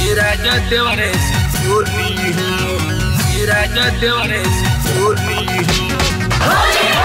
राजा देवरे से चोली हो राजा देवरे से चोली हो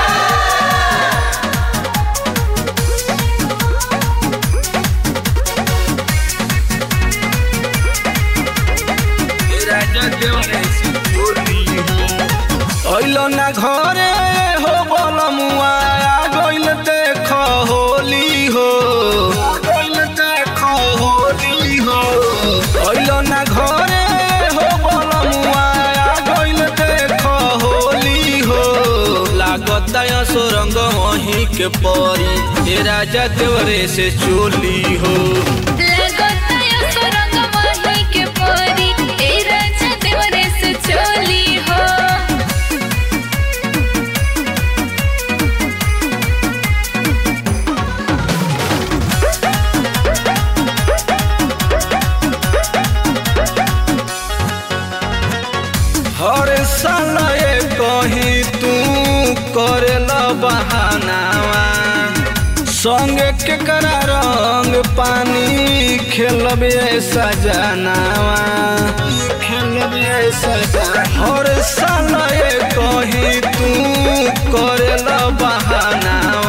राजा देवरे से चोली हो अइलो ना घरे हो बलमुआ आ गइल देख होली हो गइल देख होली हो अइलो ना घरे हो बलमुआ आ गइल देख होली हो लागत सुरंग वहीं के परी ए राजा देवरे से चोली हो लगताया सुरंग माही के परी ए राजा देवरे से चोली हो हर साल ये कहीं तू करेला बहानावा संगे के करा रंग पानी खेलब ऐसा जनावा खेलब ऐसा हर साल ये कहीं तू करेला बहानावा